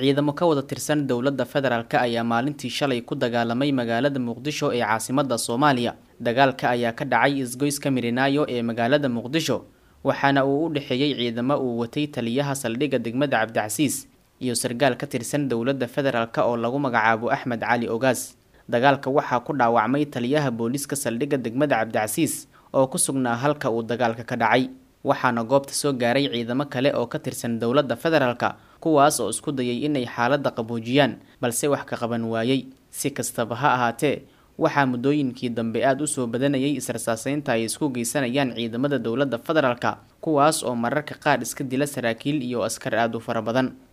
ciidamo ka wada tirsan dowladda federaalk ayaa maalintii shalay ku dagaalamay magaalada muqdisho ee caasimadda soomaaliya dagaalka ayaa ka dhacay isgoyska mirinaayo ee magaalada muqdisho waxaana uu u dhexeeyey ciidamo uu watay taliyaha saldhigga degmada cabdicasiis iyo sargaal ka tirsan dowladda federaalk oo lagu magacaabo axmed cali ogaas dagaalka waxaa ku dhaawacmay taliyaha booliiska saldhigga degmada cabdicasiis oo ku sugnaa halka uu dagaalka ka dhacay waxaana goobta soo gaaray ciidamo kale oo ka tirsan dowladda federaalk kuwaas oo isku dayay inay xaaladda qaboojiyaan balse wax ka qaban waayey si kastaba ha ahaatee waxaa muddooyinkii dambe aada u soo badanayay israsaaseynta ay isku geysanayaan ciidamada dowladda federaalk kuwaas oo mararka qaar iska dila saraakiil iyo askar aada u fara badan